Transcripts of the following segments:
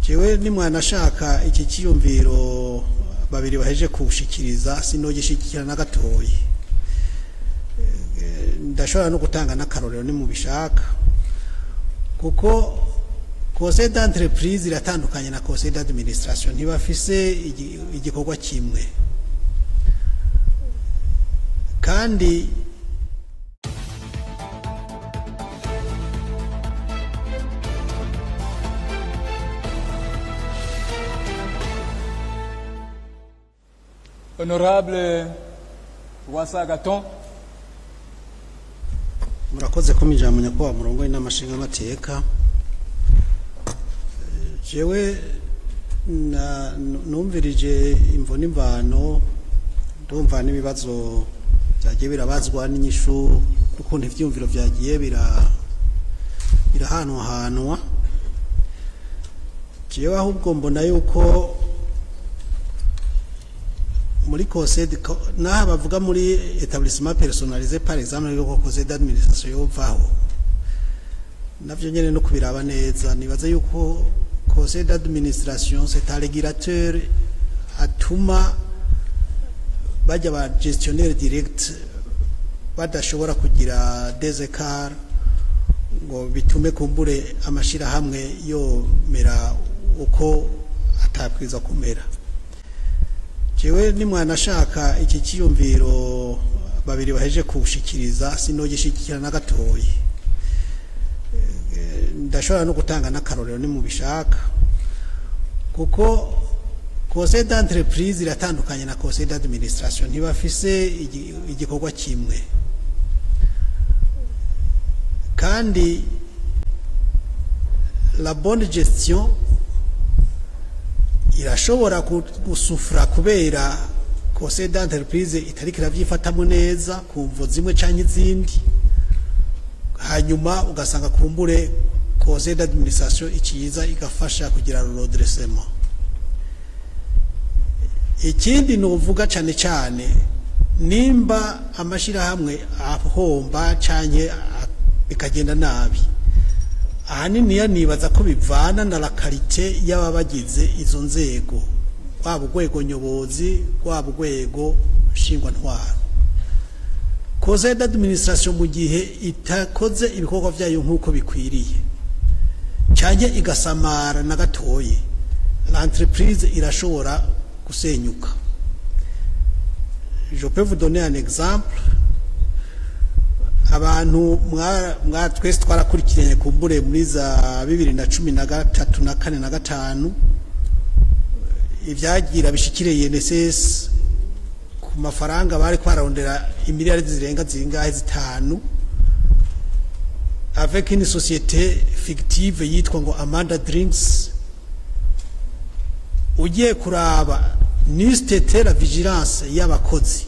jewe nimwanashaka iki cyiyumviro babiri baheje kuwushikiriza sinogishikira na gatoyi Eh, ndashobora no gutanga n'akarorero nimubishaka kuko conseil d'entreprise iratandukanye na conseil d'administration ntibafise igi- igikorwa kimwe kandi Honorable Wasa Gaton, murakoze ko ijambo nyakubahwa murongo n'amashinga amateka jewe na- numvirije imvo n'imvano ndumva n'ibibazo byagiye birabazwa n'inyishu n'ukuntu ivyumviro vyagiye bira birahanwahanwa jewe ahubwo mbona yuko muri conseil de co- naha bavuga muri établissement personnalisé par exemple yuko conseil d'administration yovaho navyo nyene no kubiraba neza nibaza yuko conseil d'administration c'est un régulateur atuma bajya ba gestionnaire direct badashobora kugira des écarts ngo bitume kumbure amashirahamwe yomera uko atabwiza kumera jewe nimwanashaka iki cyiyumviro babiri baheje kuwushikiriza sinogishikira na gatoyi Eh, ndashobora no gutanga n'akarorero nimubishaka kuko conseil d'entreprise iratandukanye na conseil d'administration ntibafise igi- igikorwa kimwe kandi la bonne gestion irashobora gu- gusufura kubera conseil d'entreprise itariko iravyifatamo neza ku mvo zimwe canke izindi hanyuma ugasanga kumbure conseil d'administration ikiza igafasha kugira redressement ikindi novuga cane cane nimba amashirahamwe ahomba canke a- bikagenda nabi ahanini nibaza ko bivana na la karite y'ababagize izo nzego rwaba urwego nyobozi rwaba urwego nshingwantwaro conseil d'administration mu gihe itakoze ibikorwa vyayo nk'uko bikwiriye canke igasamara na gatoye l'entreprise irashobora gusenyuka je peux vous donner un exemple abantu mwa- mwa twese twarakurikiranye kumbure muri za bibiri na cumi na gatatu na kane na gatanu ibyagira bishikire INSS ku mafaranga bari kwararondera imiliyaridi zirenga zingahe zitanu avec une société fictive yitwa ngo Amanda Drinks ugiye kuraba nisitete la vigilance y'abakozi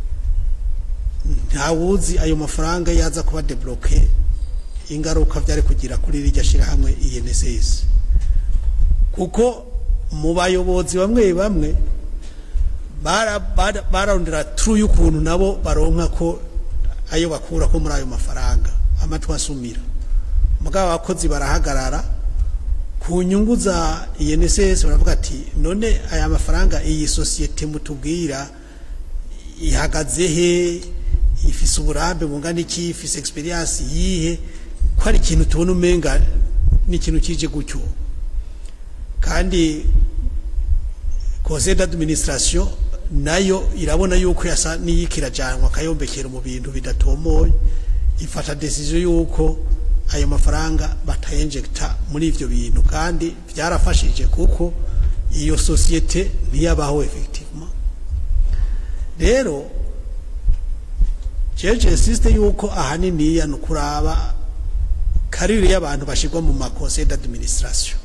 ntawuzi ayo mafaranga yaza kuba debloke ingaruka byari kugira kuri rirya shirahamwe INSS kuko mu bayobozi bamwe bamwe bara- bara- bararondera turu y'ukuntu nabo baronka ko ayo bakura ko muri ayo mafaranga amatwi asumira mugabo abakozi barahagarara ku nyungu za INSS baravuga ati none aya mafaranga iyi sosiyete mutubwira ihagaze he ifise uburambe bungana iki ifise experience yihe ko ari ikintu tubona umenga n'ikintu kije gutyo kandi conseil d'administration nayo irabona yuko yasa n'iyikirajanwa kayombekera mu bintu bidatomoye ifata decision yuko ayo mafaranga batayinjecta muri ivyo bintu kandi byarafashije kuko iyo societe ntiyabaho effectivement rero jeje insiste yuko ahanini ya nukuraba karire y'abantu bashirwa mu ma conseil d'administration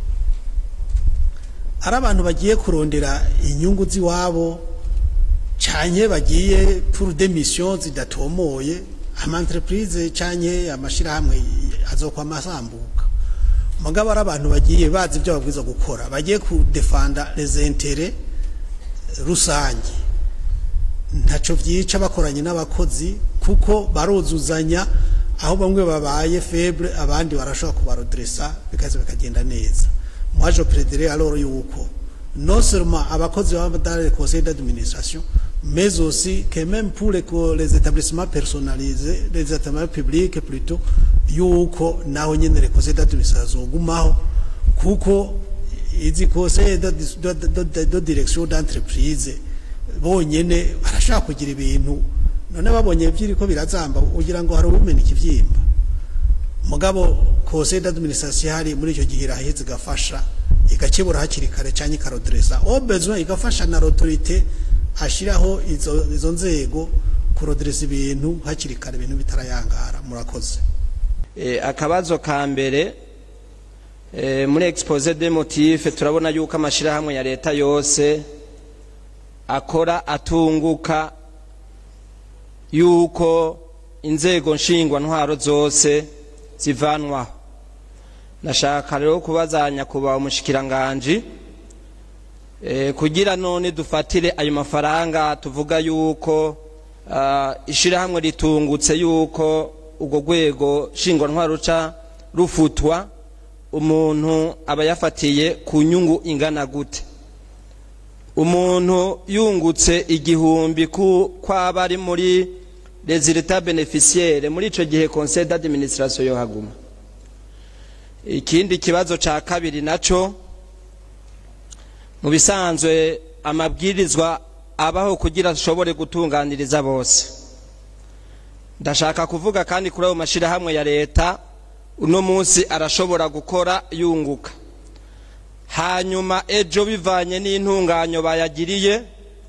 ari abantu bagiye kurondera inyungu z'iwabo canye bagiye pour des missions zidatomoye ama entreprise canye amashirahamwe azokwa masambuka mugabo ari abantu bagiye bazi ibyo babwiza gukora bagiye kudefanda les intérêts rusange ntaco vyica bakoranye n'abakozi kuko baruzuzanya aho bamwe babaye feble abandi barashobora kubarodresa bikaza bikagenda neza moi je plaiderais alors yuko non seulement abakozi baba dans le conseil d'administration mais aussi que même pour les, co- les établissements personnalisés les établissements publics plutôt yuko naho nyene le conseil d'administration zogumaho kuko izi conseil de, de, de, de, de direction d'entreprise bonyene barashaka kugira ibintu none babonye byiriko birazamba ugira ngo hari ubumena ikivyimba mugabo conseil d'administration hari muri icyo gihe iraheze igafasha igakebura hakiri kare cyangwa ikarodresa au besoin igafasha na l'autorité ashiraho izo, izo nzego kurodresa ibintu hakiri kare ibintu bitarayangara murakoze Eh, akabazo ka mbere eh, muri expose de motif turabona yuko amashirahamwe ya leta yose akora atunguka yuko inzego nshingwa ntwaro zose zivanwaho nashaka rero kubazanya kuba umushikiranganji eh, kugira none dufatire ayo mafaranga tuvuga yuko ah, ishirahamwe ritungutse yuko urwo rwego nshingwantwaro ruca rufutwa umuntu aba yafatiye ku nyungu ingana gute umuntu yungutse igihumbi ku kwaba ari muri resultat beneficiaire muri ico gihe conseil d'administration yo haguma ikindi kibazo ca kabiri naco mu bisanzwe amabwirizwa abaho kugira ashobore gutunganiriza bose ndashaka kuvuga kandi kuri ayo mashirahamwe ya leta uno munsi arashobora gukora yunguka hanyuma ejo bivanye n'intunganyo bayagiriye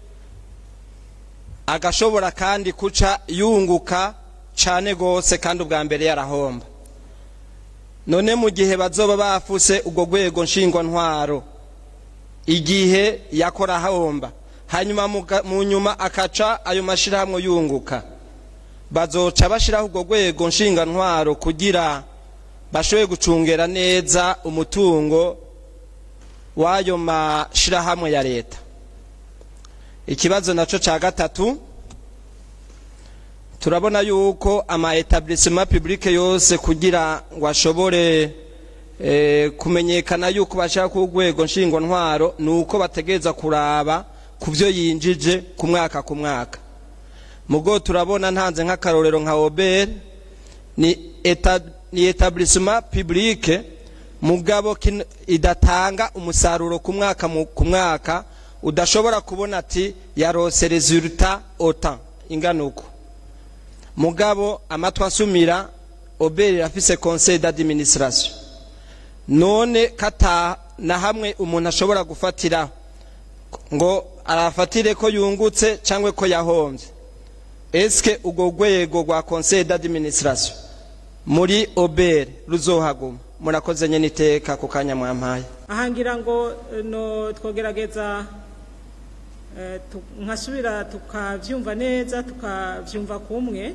agashobora kandi kuca yunguka cane gose kandi ubwa mbere yarahomba none mu gihe bazoba bafuse urwo rwego nshingwantwaro igihe yakora ahomba hanyuma muga- mu nyuma akaca ayo mashirahamwe yunguka bazoca bashiraho urwo rwego nshingantwaro kugira bashobore gucungera neza umutungo w'ayo mashirahamwe ya leta ikibazo naco ca gatatu turabona yuko ama etablissement public yose kugira ngo ashobore eh, kumenyekana yuko bashaka ku rwego nshingwantwaro ni uko bategereza kuraba ku byo yinjije ku mwaka ku mwaka mugo turabona ntanze nk'akarorero nka obel ni eta, ni etablissement public mugabo kin- idatanga umusaruro ku mwaka mu- ku mwaka udashobora kubona ati yarose resultat autant ingana uko mugabo amatwi asumira obel irafise conseil d'administration none kata na hamwe umuntu ashobora gufatira ngo arafatire ko yungutse cyangwa ko yahombye eske urwo rwego rwa conseil d'administration muri obel ruzohaguma murakoze nyene iteka ku kanya mwampaye aha ngira ngo eh, no twogerageza eh, tu- nkasubira tukavyumva neza tukavyumva kumwe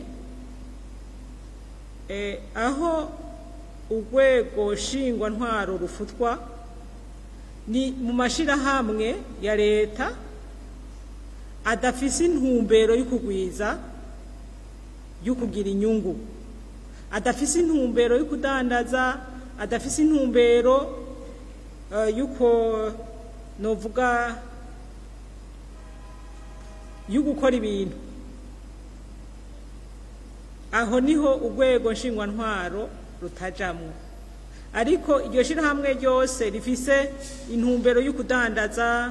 Eh, aho urwego nshingwantwaro rufutwa ni mu mashirahamwe ya leta adafise intumbero y'ukugwiza y'ukugira inyungu adafise intumbero y'ukudandaza adafise intumbero eh, y'uko novuga y'ugukora ibintu aho niho urwego nshingwantwaro rutajamwo ariko iryo shirahamwe ryose rifise intumbero y'ukudandaza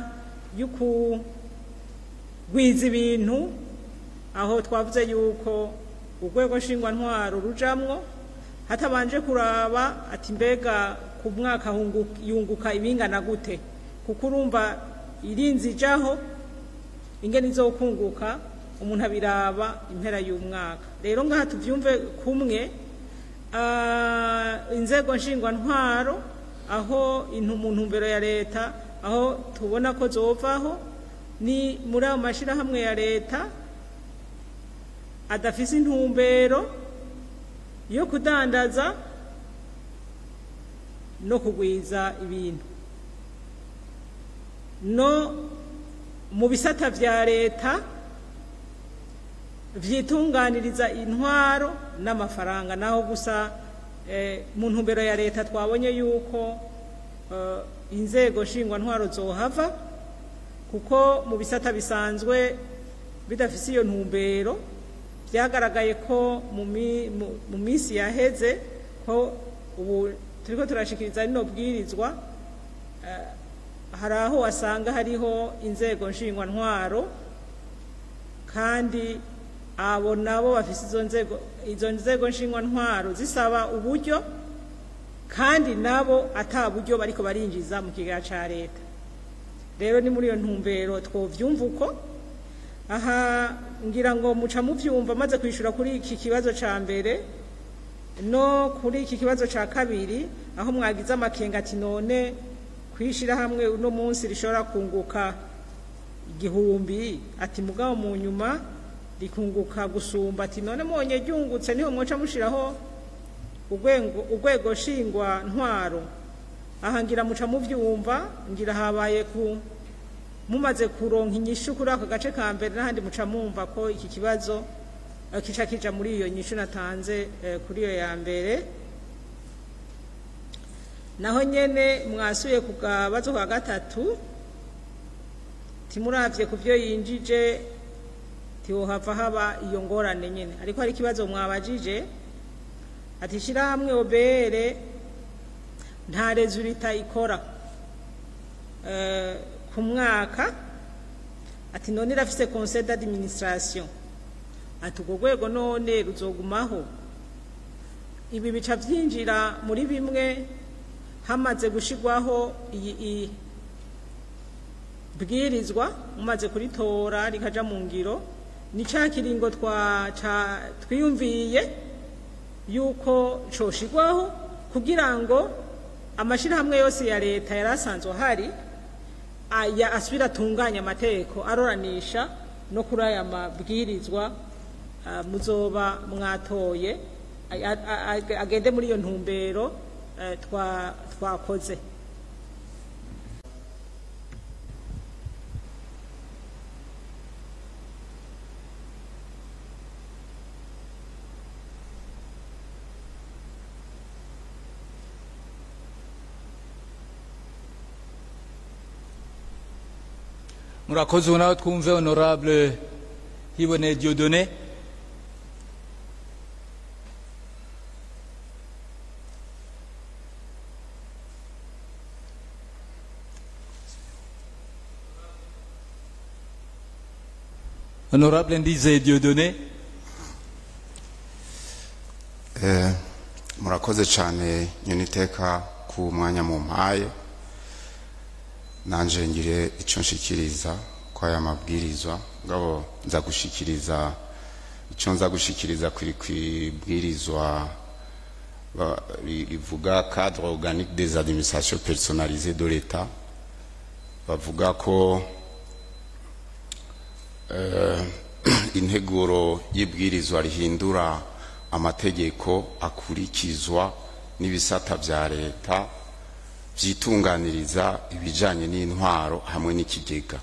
y'ukugwiza ibintu aho twavuze yuko urwego nshingwantwaro rujamwo hatabanje kuraba ati mbega ku mwaka hungu- yunguka ibingana gute kuko urumva irinzi ijaho ingene izokunguka umuntu abiraba impera y'umwaka rero ngaha tuvyumve kumwe ah, inzego nshingwantwaro aho intu- mu ntumbero ya leta aho tubona ko zovaho ni muri ayo mashirahamwe ya leta adafise intumbero yo kudandaza no kugwiza ibintu no mu bisata vya leta vyitunganiriza intwaro n'amafaranga naho gusa eh, mu ntumbero ya leta twabonye yuko eh, inzego nshingwantwaro zohava kuko mu bisata bisanzwe bidafise iyo ntumbero byagaragaye ko mu mi- mu- mu minsi yaheze ko ubu turiko turashikiriza rino bwirizwa eh, hari aho wasanga hariho inzego nshingwantwaro kandi abo nabo bafise izo nzego izo nzego nshingwantwaro zisaba uburyo kandi nabo ata buryo bariko barinjiza mu kigega ca leta rero ni muri iyo ntumbero twovyumva uko aha ngira ngo muca muvyumva maze kwishura kuri iki kibazo ca mbere no kuri iki kibazo ca kabiri aho mwagize amakenga ati none kwishira hamwe uno munsi rishobora kunguka igihumbi ati mugabo mu nyuma rikunguka gusumba ati none monye ryungutse niho mwoca mushiraho urwego urwego shingwa ntwaro aha ngira muca muvyumva ngira habaye ku mumaze kuronka inyishu kuri ako gace ka mbere n'ahandi muca mumva ko iki kibazo eh, kica kija muri iyo nyishu natanze eh, kuri iyo ya mbere naho nyene mwasuye ku kabazo ka gatatu timuravye ku vyo yinjije tiwohava haba iyo ngorane nyene ariko hari ikibazo mwabajije ati shirahamwe obere nta resulita ikora eh, ku mwaka ati none irafise conseil d'administration ati urwo rwego none ruzogumaho ibi bica vyinjira muri bimwe hamaze gushigwaho iyi iyi bwirizwa mumaze kuritora rikaja mu ngiro ni ca kiringo twa ca twiyumviye yuko coshigwaho kugira ngo amashirahamwe yose ya leta yari asanzwe ahari aya asubira atunganya amategeko aroranisha no kuri aya mabwirizwa ah, muzoba mwatoye a- a- a- agende muri iyo ntumbero eh, twa- twakoze murakoze ubu nawe twumve honorable hiboneye diodone honorable ndizeye diodone Eh, murakoze cyane nyuniteka ku mwanya mu mpaye nanje ngire icyo nshikiriza kwa aya mabwirizwa ngabo nza gushikiriza icyo nza gushikiriza kuri kwibwirizwa ba- ri- rivuga cadre organique des administrations personnalisées de l'État bavuga ko eh, integuro y'ibwirizwa rihindura amategeko akurikizwa n'ibisata vya leta vyitunganiriza ibijanye n'intwaro hamwe n'ikigega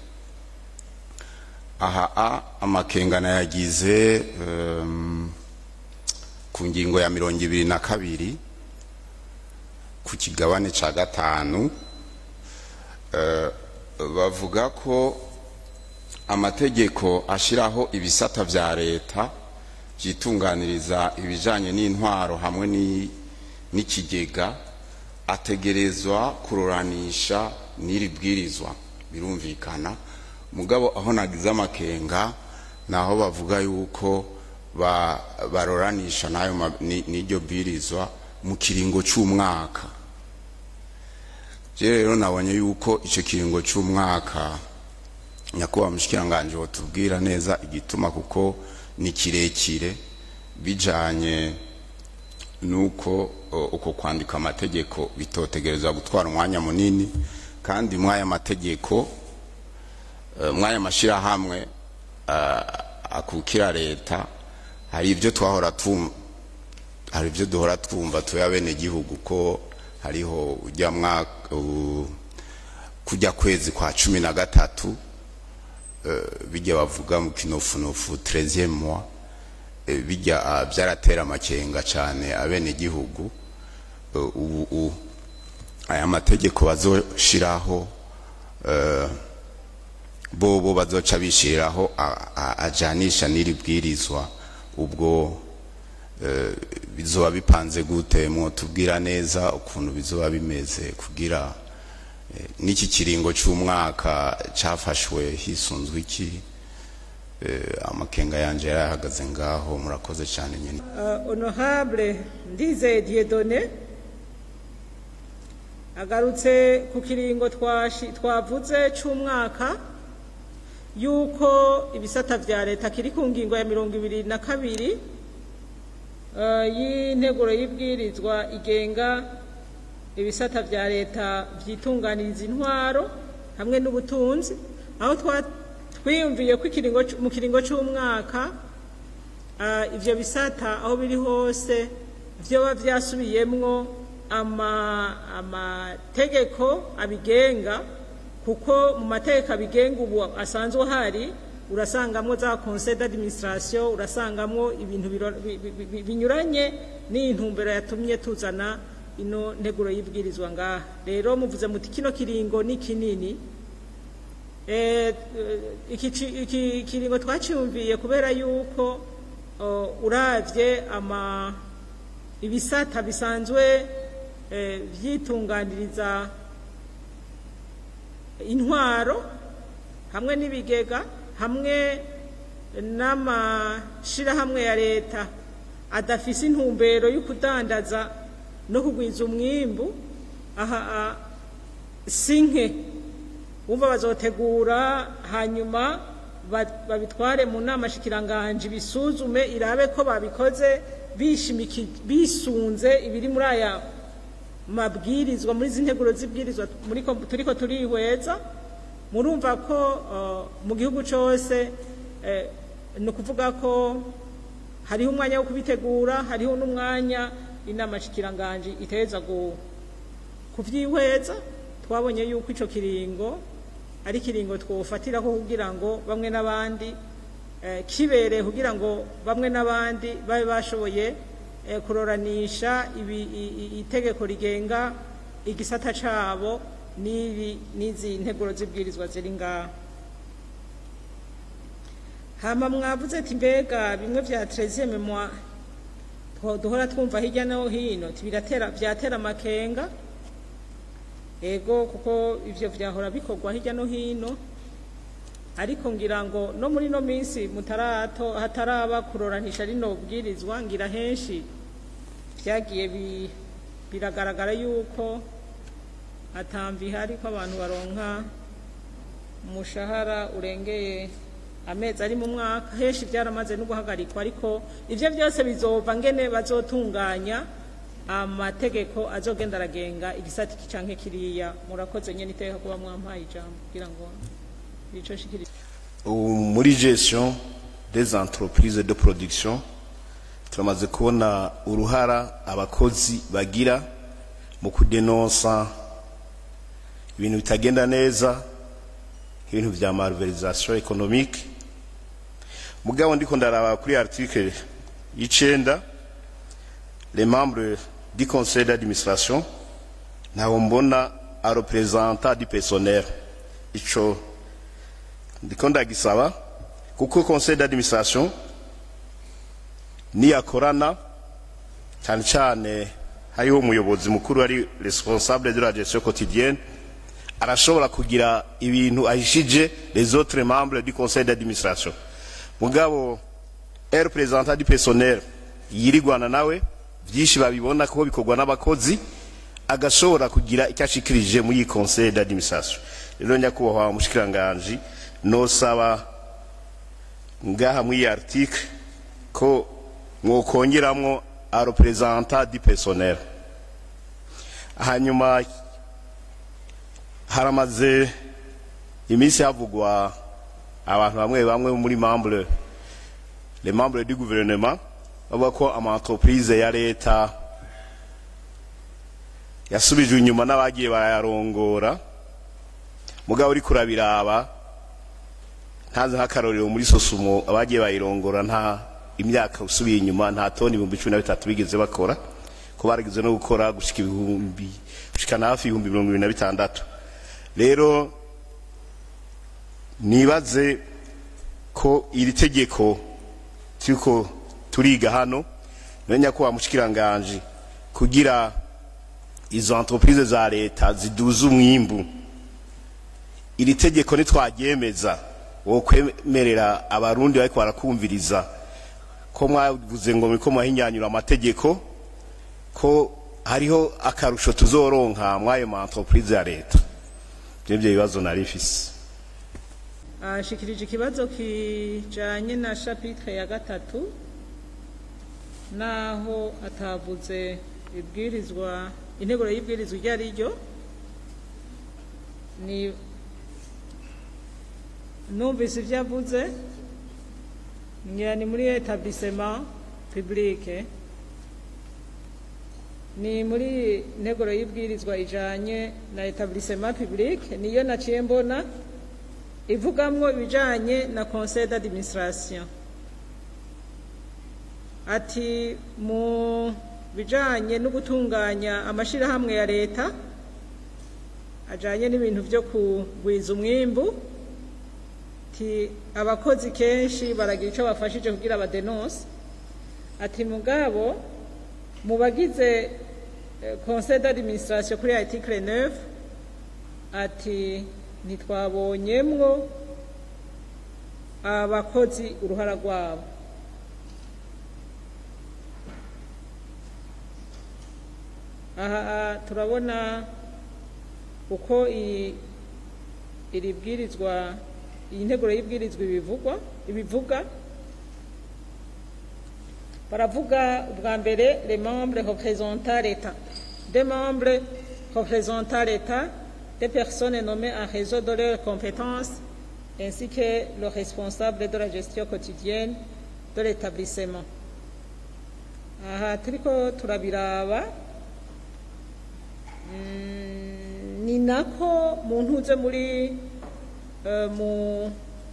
aha a amakengana yagize um, ku ngingo ya mirongo ibiri na kabiri ku kigabane ca gatanu eh, bavuga ko amategeko ashiraho ibisata vya leta vyitunganiriza ibijanye n'intwaro hamwe ni- n'ikigega ategerezwa kururanisha n'iri bwirizwa birumvikana mugabo aho nagize amakenga naho bavuga yuko ba, barораnisha nayo ma- ni- n'iryo bwirizwa mu kiringo c'umwaka je rero nabonye yuko ico kiringo c'umwaka nyakubahwa mushikiranganje wotubwira neza igituma kuko ni kirekire bijanye nuko o, uko kwandika amategeko bitotegerezwa gutwara umwanya munini kandi mwaya mategeko eh, mwaya mashirahamwe ah, akukira leta hari ibyo twahora tum hari ibyo duhora twumva tuya bene gihugu ko hariho ujya mwaka u- kujya kwezi kwa cumi na gatatu eh, bijya bavuga mu kinofunofu 13e mois eh, bijya ah, byaratera amakenga cyane abene gihugu ubu u- aya mategeko bazoshiraho eh, bobo bazoca bishiriraho a- a- ajanisha n'iri bwirizwa ubwo eh, bizoba bipanze gute mwotubwira neza ukuntu bizoba bimeze kugira eh, n'iki kiringo c'umwaka cafashwe hisunzwe iki eh, amakenga yanje yarahagaze ngaho murakoze cyane nyine Uh, honorable ndizeye dieudonné agarutse ku kiringo twashi- twavuze c'umwaka yuko ibisata vya leta kiri ku ngingo ya mirongo ibiri na kabiri uh, y'integuro y'ibwirizwa igenga ibisata vya leta vyitunganiriza intwaro hamwe n'ubutunzi aho twa- twiyumviye ko ikiringo c- mu kiringo c'umwaka Ah, ivyo bisata aho biri hose vyoba vyasubiyemwo ama amategeko abigenga kuko mu mategeko abigenga ubu asanzwe hari urasangamwo za conseil d'administration urasangamwo ibintu biro- bi- bi- bi- binyuranye n'intumbero yatumye tuzana ino nteguro y'ibwirizwa ngaha rero muvuze muti kino kiringo ni kinini Eh, iki ci- iki kiringo twaciyumviye kubera yuko oh, uravye ama ibisata bisanzwe eh, vyitunganiriza intwaro hamwe n'ibigega hamwe n'amashirahamwe ya leta adafise intumbero yo kudandaza no kugwiza umwimbu aha a- sinke wumva bazotegura hanyuma ba- babitware mu nama shikiranganje bisuzume irabe ko babikoze bishimiki bisunze ibiri muri aya mabwirizwa muri izi nteguro z'ibwirizwa muri ko- turiko turihweza murumva ko uh, mu gihugu cose eh, ni ukuvuga ko hariho umwanya wo kubitegura hariho n'umwanya inama shikiranganje iteza gu kuvyihweza twabonye yuko ico kiringo ari kiringo twofatiraho kugira ngo bamwe n'abandi eh, kibereye kugira ngo bamwe n'abandi babe bashoboye eh, kuroranisha ibi- i- i- itegeko rigenga igisata cabo n'ibi n'izi nteguro z'ibwirizwa ziri ngaha hama mwavuze ati mbega bimwe vya treziye memwa duhora twumva hirya no hino ati biratera vyatera amakenga ego kuko ivyo vyahora bikorwa hirya no hino ariko ngira ngo no muri no minsi mutarato hataraba kuroranisha rino bwirizwa ngira henshi vyagiye bi, biragaragara yuko atamvi hari ko abantu baronka umushahara urengeye amezi ari mu mwaka henshi byaramaze no guhagarikwa ariko ivyo byose bizova ngene bazotunganya amategeko azogenda aragenga igisata iki canke kiriya murakoze nyene iteka kuba mwampaye ijambo kugira ngo ico shikiri Ubu muri gestion des entreprises de production turamaze kubona uruhara abakozi bagira mu kudenonsa ibintu bitagenda neza nk'ibintu vya malversation économique mugabo ndiko ndaraba kuri article y'icenda les membres du conseil d'administration ntaho mbona a représentant du personnel ico ndiko ndagisaba kuko conseil d'administration niyakorana cyane cyane hariho umuyobozi mukuru ari responsable de la gestion quotidienne arashobora kugira ibintu ahishije les autres membres du conseil d'administration mugabo un représentant du personnel yirigwana nawe byinshi babibona ko bikorwa n'abakozi agashobora kugira icyo ashikirije muri iyi conseil d'administration rero nyakubahwa mushikiranganji nosaba ngaha muri iyi article ko mwokongeramwo a representant du personnel hanyuma haramaze iminsi havugwa abantu bamwe bamwe muri membre les membres du gouvernement bavuga ko ama entreprise ya leta yasubijwe inyuma n'abagiye barayarongora mugabo uri kurabiraba ntazi nk'akarorero muri sosumo abagiye bayirongora nta imyaka usubiye inyuma nta toni ibihumbi cumi na bitatu bigeze bakora ko barigeze no gukora gushika ibihumbi gushikana hafi ibihumbi mirongo ibiri na bitandatu rero nibaze ko iri tegeko turiko turiga hano menya ko wamushikiranganje kugira izo entreprise za leta ziduza umwimbu iri tegeko nitwaryemeza wo kwemerera abarundi bariko barakumviriza ko mwavuze ngo muriko mwahinyanyura amategeko ko hariho akarusho tuzoronka mwayo ma entreprise ya leta vyevyo bibazo nari mfise ashikirije ikibazo kijanye na chapitre ya gatatu naho atavuze ibwirizwa integuro y'ibwirizwa iryo ari ryo ni numvise ivyo avuze ngira ni muri etablissement publique ni muri integuro y'ibwirizwa ijanye na etablissement publique niyo naciye mbona ivugamwo ibijanye na conseil d'administration ati mu bijanye no gutunganya amashirahamwe ya leta ajanye n'ibintu vyo kugwiza umwimbu ti abakozi kenshi baragira ico bafashije kugira abadenonse ati mugabo mu bagize eh, conseil d'administration kuri article 9 ati ntitwabonyemwo abakozi uruhara rwabo aha turabona uko i- iri bwirizwa iyi nteguro y'ibwirizwa ibivugwa ibivuga baravuga ubwa mbere les membres représentant l'état des membres représentant l'état des personnes nommées en réseau de leurs compétences ainsi que le responsable de la gestion quotidienne de l'établissement aha turiko turabiraba Mm, ni nako mu ntuze muri eh, mu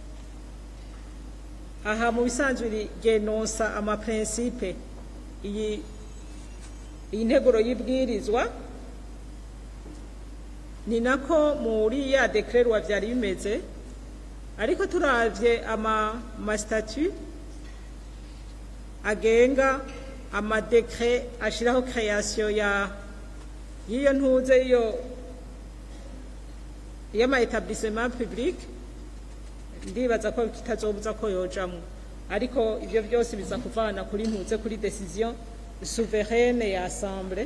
aha mu bisanzwe genonsa amaprincipe iyi iyi nteguro y'ibwirizwa ni nako muri ya dekrerwa vyari bimeze ariko turavye ama mastatut agenga amadekre ashiraho création ya y'iyo ntuze iyo y'ama etablissement public ndibaza ko kitazobuza ko yojamwo ariko ivyo byose biza kuvana kuri ntuze kuri decision souveraine ya assemblée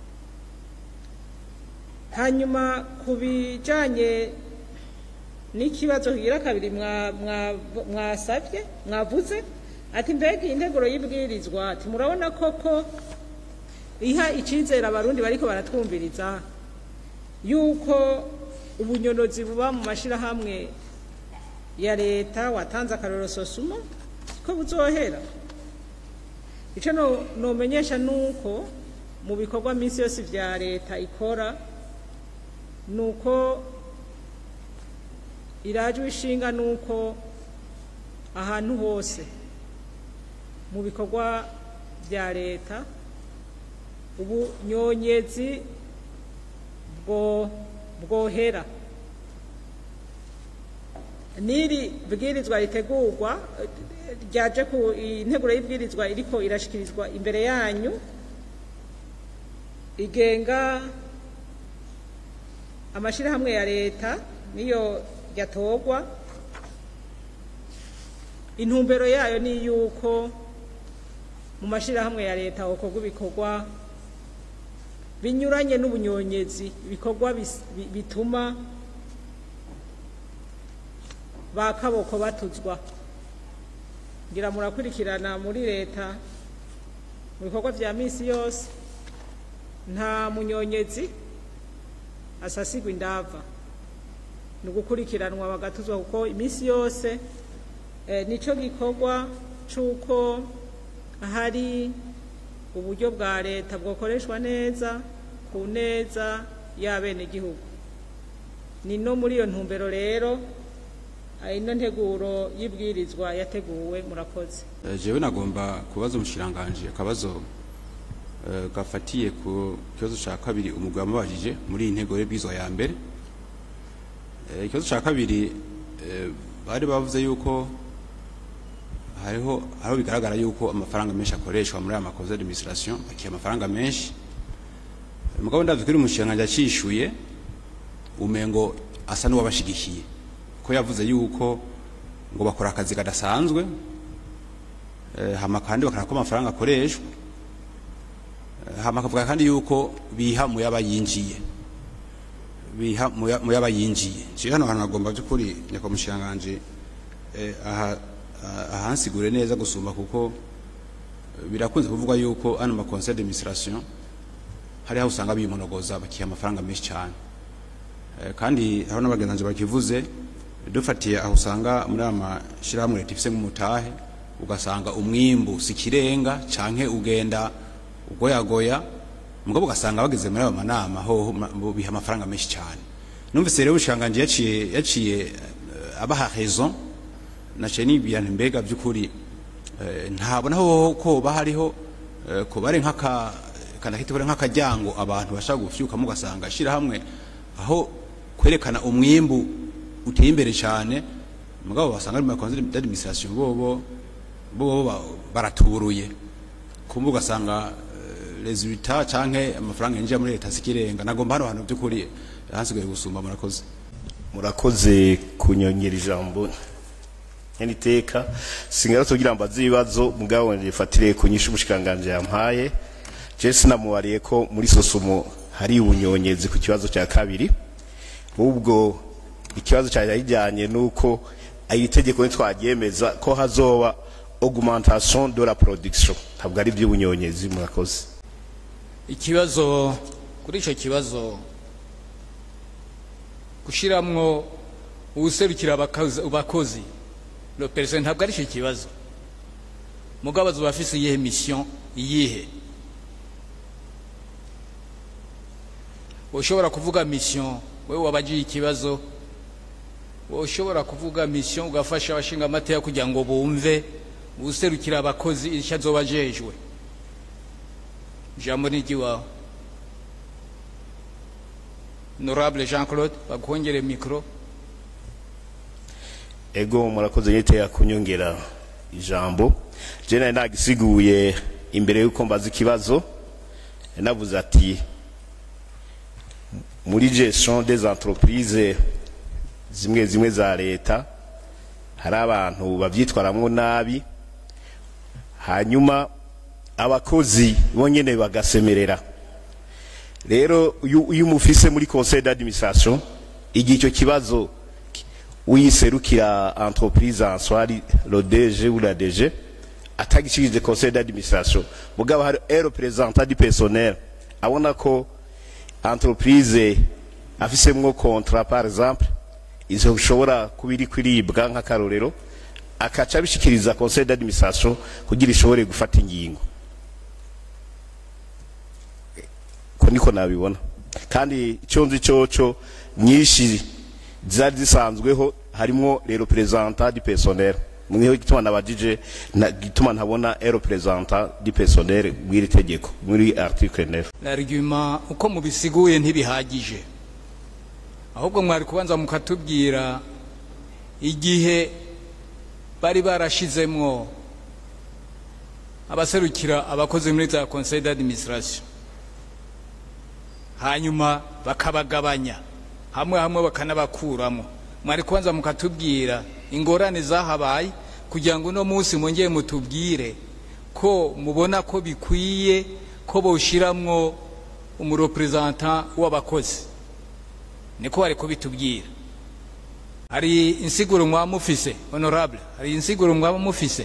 hanyuma ku bijanye n'ikibazo kigira kabiri mwa- mwa- mwasavye mwavuze ati mbega iyi nteguro y'ibwirizwa ati murabona koko iha icizere abarundi bariko baratwumviriza yuko ubunyonozi buba mu mashirahamwe ya leta watanze akarorero sosuma ko buzohera ico no- nomenyesha nuko mu bikorwa minsi yose vya leta ikora nuko irajwe ishinga nuko ahantu hose mu bikorwa vya leta ubunyonyezi bwo bwohera n'iri bwirizwa ritegurwa eh, ryaje ku integuro y'ibwirizwa iriko irashikirizwa imbere yanyu igenga amashirahamwe ya leta niyo yatorwa intumbero yayo ni yuko mu mashirahamwe ya leta hokorwa ibikorwa binyuranye n'ubunyonyezi ibikorwa bis- bi- bituma ba kaboko batuzwa ngira murakurikirana muri leta mu bikorwa vya misi yose nta munyonyezi asasigwa indava ni ugukurikiranwa bagatuzwa kuko iminsi yose eh, nico gikorwa c'uko hari uburyo bwa leta bwokoreshwa neza ku neza y'abenegihugu ni no muri iyo ntumbero rero ah, ino nteguro y'ibwirizwa yateguwe murakoze Eh, jewe nagomba kubaza umushiranganje akabazo eh, gafatiye ku kibazo cya kabiri umugwi wamubajije muri iyi ntego y'ibwizwa ya mbere Eh, ikibazo cya kabiri eh, bari bavuze yuko hariho hariho bigaragara yuko amafaranga menshi akoreshwa muri aya makoze d'administration bakiha amafaranga menshi mugabo ndavye kuri umushinga yacishuye umengo asa n'uwabashigikiye ko yavuze yuko ngo bakora akazi kadasanzwe eh, hama kandi bakaraba ko amafaranga akoreshwa Eh, hama akavuga kandi yuko biha mu yabayinjiye biha mu ya- mu yabayinjiye je hano hantu hagomba by'ukuri nyakomushinganje eh, aha aha- ahansigure neza gusumba kuko eh, birakunze kuvugwa yuko ano ma conseil d'administration hari aho usanga bimonogoza bakiha amafaranga menshi cyane Eh, kandi hariho n'abagenzi bakivuze dufatiye aho usanga muri aya mashyirahamwe leta ifise nk'umutahe ugasanga umwimbu si kirenga canke ugenda ugoyagoya mugabo ugasanga bageze muri ayo manama hoho ma- bo biha amafaranga menshi cyane numvise rero ubushanganje yaciye yaciye eh, abaha raison naciye nibwira nti mbega by'ukuri eh, ntabona ho ko bahariho eh, ko bare nk'aka kanakiti bare nk'akajyango abantu bashaka gufyukamo ugasanga shira hamwe aho kwerekana umwimbu uteye imbere cyane mugabo basanga ari mu makonzi d'administration bobo bobo ba- baraturuye kumva ugasanga eh, resultat canke amafaranga yinjira muri leta sikirenga nagomba hano hantu by'ukuri hansigaye gusumba murakoze murakoze kunyongera ijambo nyaniteka singara tugira mbaze ibibazo mugabo nifatire ku nyishu umushikanganje yampaye je sinamubariye ko muri sosumo hari ubunyonyezi ku kibazo cya kabiri ubwo ikibazo cyari kijyanye nuko iri tegeko ntitwaryemeza ko hazoba augmentation de la production ntabwo ari iby'ubunyonyezi murakoze ikibazo kuri icyo kibazo gushyiramo uwuserukira abakazi- abakozi le perezida ntabwo ari icyo kibazo mugabo azuba afise iyihe mission iyihe ushobora kuvuga mission wewe wabagiye ikibazo ushobora kuvuga mission ugafasha abashinga amateka kugira ngo bumve uwuserukira abakozi icyo azoba ajejwe ijambo ni iry'iwawe honorable jean claude baguhongere mikoro ego murakoze nyiteye kunyongera ijambo je nari nagisiguye imbere yuko mbaza ikibazo navuze ati muri gestion des entreprises zimwe zimwe za leta hari abantu bavyitwaramwo nabi hanyuma abakozi bonyene bagasemerera rero iyo iyo umufise muri conseil d'administration igihe icyo kibazo uyiserukira entreprise en soi ari le DG ou la DG atagishikije conseil d'administration mugabo hari un représentant du personnel abona ko entreprise afisemwo contrat par exemple izo bishobora kuba iri kwiribwa nk'akarorero akaca abishikiriza conseil d'administration kugira ishobore gufata ingingo ko niko nabibona kandi icyo nzi cyoco nyinshi zari zisanzweho harimo le representant du personnel mwiho gituma nabajije na gituma ntabona un representant du personnel mw'iri tegeko muri article 9 l'argument uko mubisiguye ntibihagije ahubwo mwari kubanza mukatubwira igihe bari barashizemwo abaserukira abakozi muri za conseil d'administration hanyuma bakabagabanya hamwe hamwe bakanabakuramo mwari kubanza mukatubwira ingorane zahabaye kugira ngo uno munsi mwongeye mutubwire ko mubona ko bikwiye ko boshiramwo umurepresentant w'abakozi niko bari kubitubwira hari insiguro mwaba mufise honorable hari insiguro mwaba mufise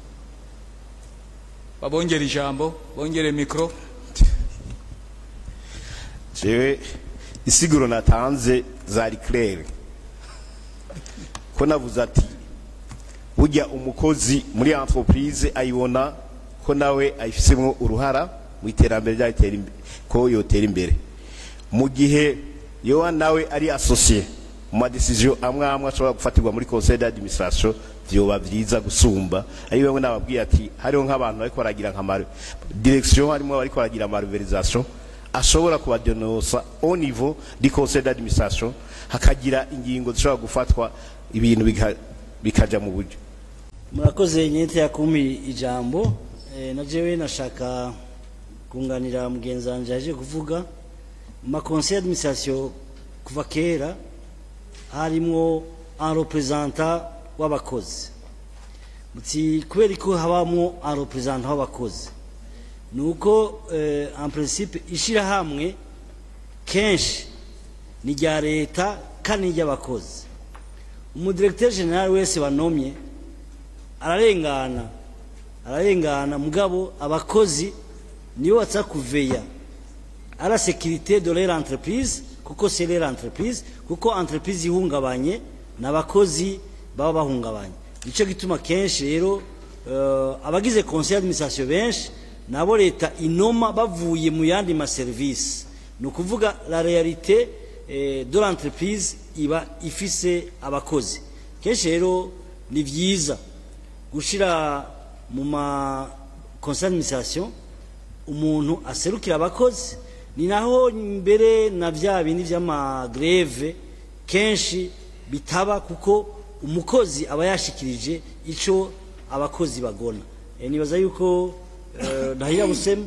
babongera ijambo bongere mikoro jewe isiguro natanze zari claire ko navuze ati burya umukozi muri entreprise ayibona ko nawe ayifisemo uruhara mu iterambere ryatera imbere ko yotera imbere mu gihe yowa nawe ari associé mu madecision amwe amwe ashobora gufatirwa muri conseil d'administration vyoba vyiza gusumba ari bamwe nababwiye ati hariho nk'abantu bariko baragira nka mari- direction harimo bariko baragira malversation ashobora kubadenosa au niveau du conseil d'administration hakagira ingingo zishobora gufatwa ibintu bika- bikaja mu buryo murakoze nyete yakumi ijambo e, na jewe nashaka kunganira mugenzi wanje yaje kuvuga mu makonseil d'administration kuva kera harimwo un représentant w'abakozi muti kubera ko habamwo un représentant w'abakozi ni uko eh, en principe ishirahamwe kenshi ni rya leta kandi ni ry'abakozi umudirecteur general wese banomye ararengana ararengana mugabo abakozi nibo batsa kuveya à la sécurité de leur entreprise kuko c'est leur entreprise kuko entreprise ihungabanye n'abakozi baba bahungabanye nico gituma kenshi rero uh, abagize conseil d'administration benshi nabo leta inoma bavuye mu yandi ma service ni ukuvuga la réalité eh, de l'entreprise iba ifise abakozi kenshi rero ni vyiza gushira mu ma conseil d'administration umuntu aserukira abakozi ni naho mbere na vya bindi vy'amagreve kenshi bitaba kuko umukozi aba yashikirije ico abakozi bagona e, nibaza yuko eh, ndahira busema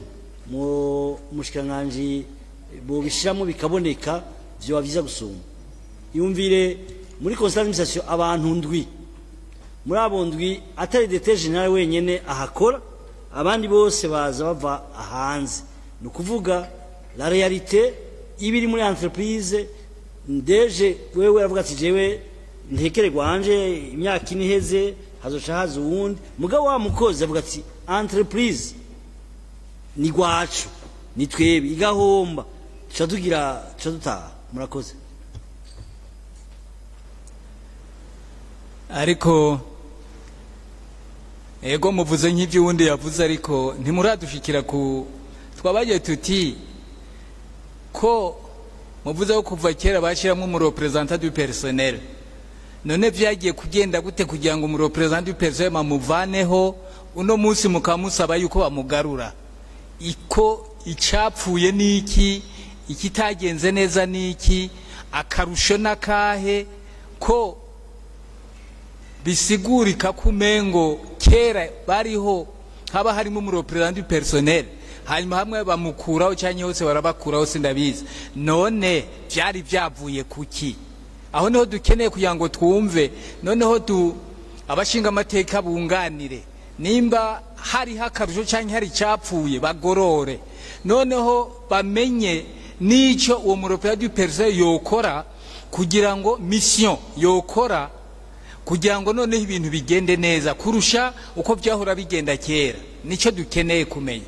mu mushikiranganje bobishiramo bikaboneka vyoba vyiza gusumba yumvire muri conseil d'administration abantu ndwi muri abo ndwi atari dete general wenyene ahakora abandi bose baza bava hanze ni ukuvuga la realite iba iri muri entreprise ndeje wewe aravuga ati jewe ntekere gwanje imyaka ine iheze hazoca haza uwundi mugabo wa mukozi avuga ati entreprise ni gwacu ni twebe igahomba tuca tugira tuca dutaha murakoze ariko ego muvuze nk'ibyo uwundi yavuze ariko ntimuradushikira ku twabagiye tuti ko muvuze ko kuva kera bashyiramo umureperezanta du personnel none vyagiye kugenda gute kugira ngo umureperezanta du personnel bamuvaneho uno munsi mukamusaba yuko bamugarura iko icapfuye niki ikitagenze neza niki akarusho n'akahe ko bisigurika ko umengo kera bariho haba harimo umureperezanta du personnel hanyuma hamwe bamukuraho cyangwa hose barabakuraho sindabizi none byari byavuye kuki aho niho dukeneye kugira ngo twumve noneho du abashinga amateka bunganire nimba hariho akarusho cyangwa hari icyapfuye bagorore noneho bamenye n'icyo uwo mureperezanta du personnel yokora kugira ngo mission yokora kugira ngo noneho ibintu bigende neza kurusha uko byahora bigenda kera nicyo dukeneye kumenya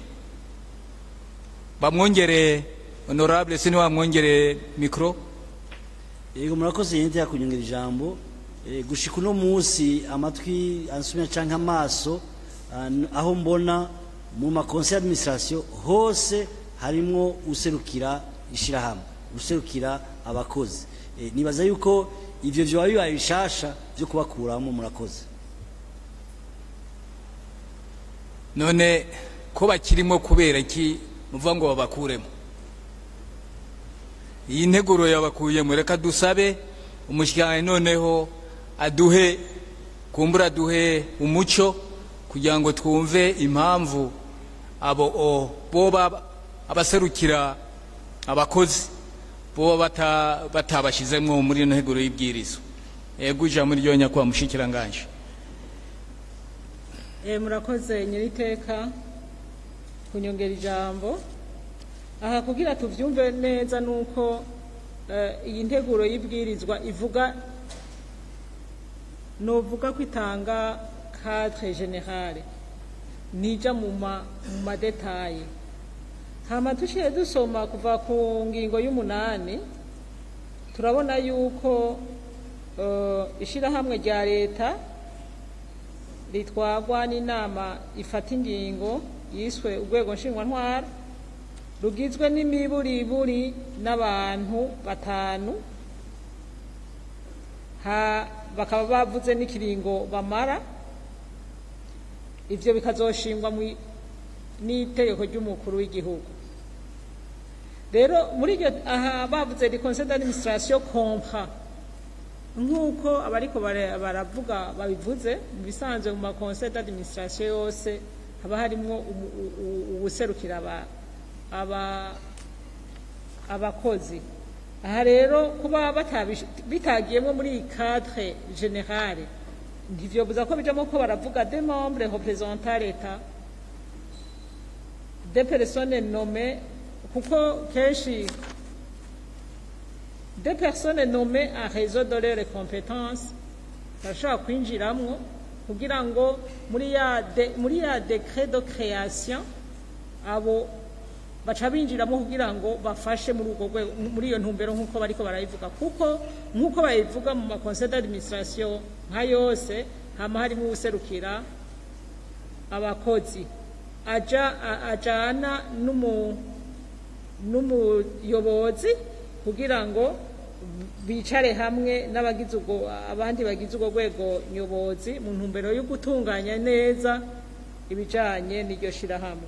bamwongere honorable sini bamwongere mikoro yego murakoze yente yakunyongera ijambo Eh, gushika uno munsi amatwi ansumya canke amaso ah, n- aho mbona mu ma conseil d'administration hose harimwo userukira ishirahamwe userukira abakozi Eh, nibaza yuko ivyo vyoba bibaye bishasha vyo kubakuramo murakoze none ko bakirimo kubera iki muvuga ngo babakuremo iyi nteguro yabakuyemo reka dusabe umushyikirano noneho aduhe kumbura aduhe umuco kugira ngo twumve impamvu abo o boba abaserukira abakozi boba bata- batabashyizemo muri ino nteguro y'ibwirizo ego ijambo ryo nyakubahwa mushikiranganje Eh, murakoze nyiriteka kunyongera ijambo aha kugira tuvyumve neza nuko eh, iyi nteguro y'ibwirizwa ivuga novuga ko itanga cadre generale nija mu ma mu madetaye hama dushiye dusoma kuva ku ngingo y'umunani turabona yuko eh, ishirahamwe rya leta ritwagwa n'inama ifata ingingo yiswe urwego nshingwantwara rugizwe n'imiburiburi n'abantu batanu ha bakaba bavuze n'ikiringo bamara ivyo bikazoshingwa mwi- n'itegeko ry'umukuru w'igihugu rero muri iryo aha bavuze ni conseil d'administration comprend nk'uko abariko bara- baravuga babivuze mu bisanzwe mu ma conseil d'administration yose haba harimwo umu- u- u- uwuserukira aba- aba- abakozi aha rero kuba batabish- bitagiyemwo muri iyi cadre generale ntivyobuza ko bijamo ko baravuga des membres représentants l'etat des personnes nommées kuko kenshi des personnes nommées à réseau de leurs compétences barashobora kwinjiramwo kugira ngo muri ya de, muri ya décret de création abo baca binjiramo kugira ngo bafashe muri ubwo rwego muri iyo ntumbero nk'uko bariko barayivuga kuko nk'uko bayivuga mu ma conseil d'administration nka yose hama harimo uwuserukira abakozi aja a- ajana n'umu n'umuyobozi kugira ngo bicare hamwe n'abagize ubwo abandi bagize ubwo rwego nyobozi mu ntumbero yo gutunganya neza ibijanye n'iryo shirahamwe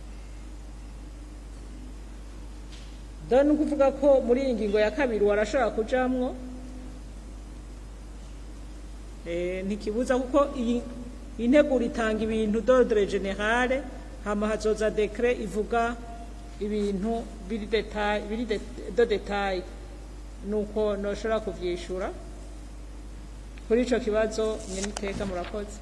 dore ni ukuvuga ko muri iyi ngingo ya kabiri warashobora kujamwo Eh, ntikibuza kuko iyi iyi nteguro itanga ibintu d'ordre generale hama hazoza dekre ivuga ibintu biri detail biri de, de detail nuko noshobora kuvyishura kuri ico kibazo nyeniteka murakoze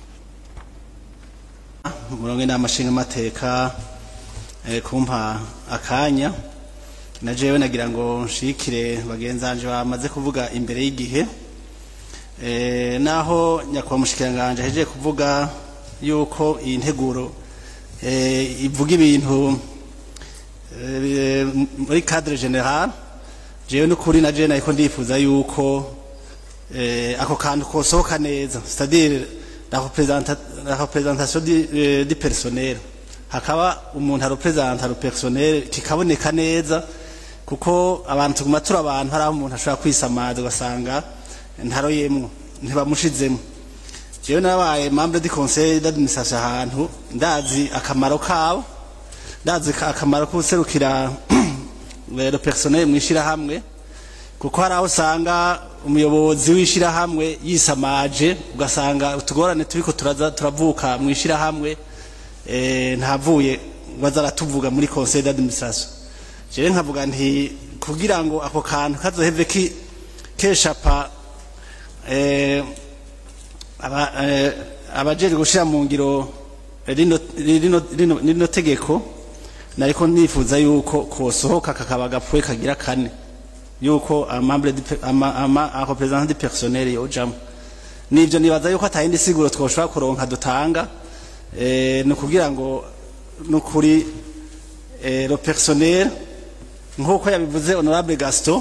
murongo inama nshingamateka eh, kumpa akanya na jewe nagira ngo nshikire bagenzanje bamaze kuvuga imbere y'igihe eh, naho nyakubahwa mushikiranganje ahejeje kuvuga yuko iyi nteguro eh, ivuga ibintu eh, muri cadre general jewe n'ukuri na jewe nariko ndifuza yuko eh, ako kantu kosohoka neza c'est-à-dire la, représenta la représentation du, eh, du personnel hakaba umuntu arepresenta le personnel kikaboneka neza kuko abantu tuguma turi abantu hari aho umuntu ashobora kwisamaza ugasanga ntaroyemwo ntibamushizemo jewe nabaye membre du conseil d'administration ahantu ndazi akamaro kabo ndazi ka- akamaro k'userukira le personnel mw'ishirahamwe kuko hari aho usanga umuyobozi w'ishirahamwe yisamaje ugasanga utugorane turiko turaza turavuka mu ishirahamwe eh, ntavuye waza aratuvuga muri conseil d'administration jewe nkavuga nti kugira ngo ako kantu kazoheve ki keshapa eh, aba, eh, abajejwe gushira mu ngiro rino, rino, rino, rino tegeko nariko nifuza yuko kosohoka kakaba gapfuye kagira kane yuko amambre ama, ama a representant du personnel yojamo nivyo nibaza yuko atayindi siguro twoshobora kuronka dutanga eh, ni kugira ngo nukuri eh, le personnel nk'uko yabivuze honorable gaston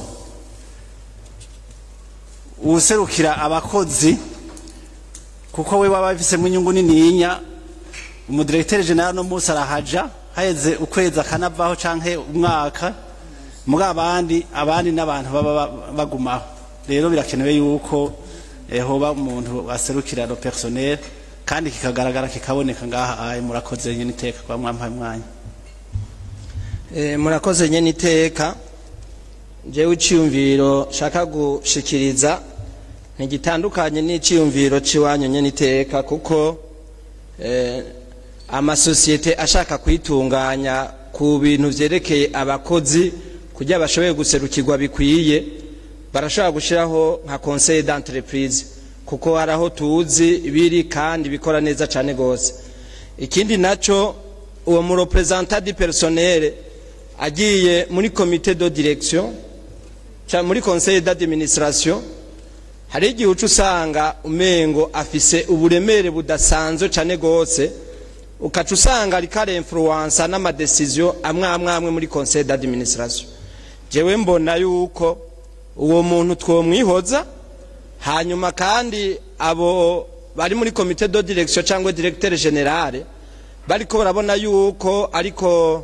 uwuserukira abakozi kuko we waba bifisemo inyungu nininya umudirekiteri general no munsi arahaja haheze ukwezi akanavaho canke umwaka muri abandi abandi n'abantu baba ba- bagumaho rero birakenewe yuko eh, hoba umuntu aserukira le personnel kandi kikagaragara kikaboneka ngaha aye murakoze nyene iteka kwa mwampaye umwanya Eh, murakoze nyene iteka jewe iciyumviro shaka gushikiriza ntigitandukanye n'iciyumviro ciwanyu nyene iteka kuko eh, amasosiyete ashaka kwitunganya ku bintu vyerekeye abakozi kugira bashoboye guserukirwa bikwiye barashobora gushiraho nka conseil d'entreprise kuko hari aho tuzi biri kandi bikora neza cane gose ikindi naco uwo mu representant du personnel agiye muri comité de direction ca muri conseil d'administration hari igihe uca usanga umengo afise uburemere budasanzwe cane gose ukaca usanga ariko arinfluwansa n'amadesiziyo amwe amwe amwe muri conseil d'administration jewe mbona yuko uwo muntu twomwihoza hanyuma kandi abo bari muri comité de direction cyangwa directeur general bariko barabona yuko ariko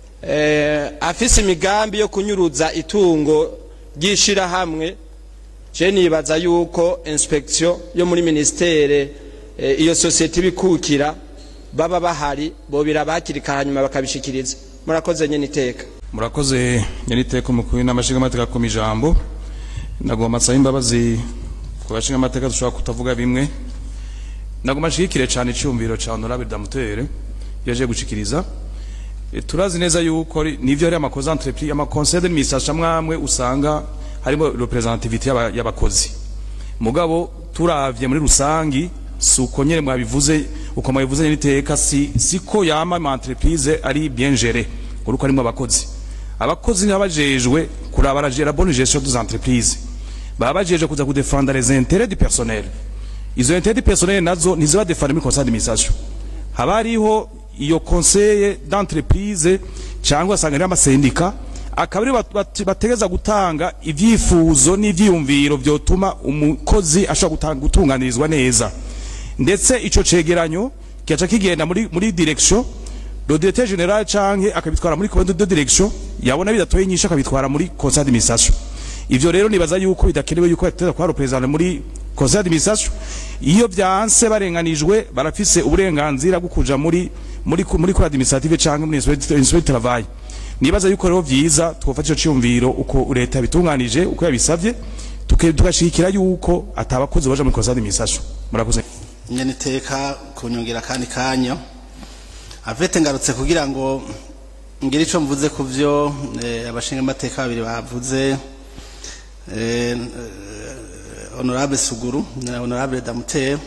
eh, afise imigambi yo kunyuruza itungo ry'ishirahamwe je nibaza yuko inspection yo muri ministere eh, iyo sosiyete ibikukira baba bahari bobira bakirika hanyuma bakabishikiriza murakoze nyene iteka murakoze nyeniteko mukuru n'amashinga amateka ku mijambo nagomba nsaba imbabazi ku bashinga amateka dushobora kutavuga bimwe nagomba nshigikire cyane icyumviro cya honorable damutere yaje gushikiriza E, turazi neza yuko ri- nivyo ari amakosa entreprise amaconseil d'administration amwe usanga harimo representativité y'aba- y'abakozi mugabo turavye muri rusangi si uko nyene mwabivuze uko mwabivuze nyene iteka si siko yama ama entreprise ari bien géré uruko arimo abakozi abakozi n'abajejwe kuraba la la bonne gestion des entreprises baba bajejwe kuza kudefendre les intérêts du personnel izo intérêts du personnel nazo ntiziba defendre muri conseil d'administration haba hariho iyo conseil d'entreprise cyangwa asanga ari amasendika akaba ari bat- bat- bategeza gutanga ivyifuzo n'ivyiyumviro vyotuma umukozi ashobora gutanga- gutunganirizwa neza ndetse ico cegeranyo kigaca kigenda muri, muri direction le directeur général canke akabitwara muri comité de direction yabona bidatoye inyishu akabitwara muri conseil d'administration ivyo rero nibaza yuko bidakenewe yuko yateza kuba representant muri conseil d'administration iyo byanse barenganijwe barafise uburenganzira bwo kuja muri muri muri cour administrative canke muri inspecteur du travail nibaza yuko rero vyiza twofata ico ciyumviro uko leta bitunganije uko yabisavye tuke- tugashikira yuko atabakozi baja muri conseil d'administration murakoze nyene iteka kunyongera kandi kanya avete ngarutse kugira ngo ngire ico mvuze ku vyo eh, abashinga amateka babiri bavuze eh, eh, honorable suguru na honorable damuteye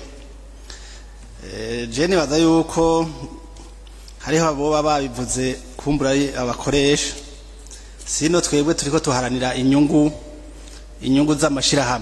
eh, je nibaza yuko hariho aboba babivuze kumbura ari abakoresha sino twebwe turiko tuharanira inyungu inyungu z'amashirahamwe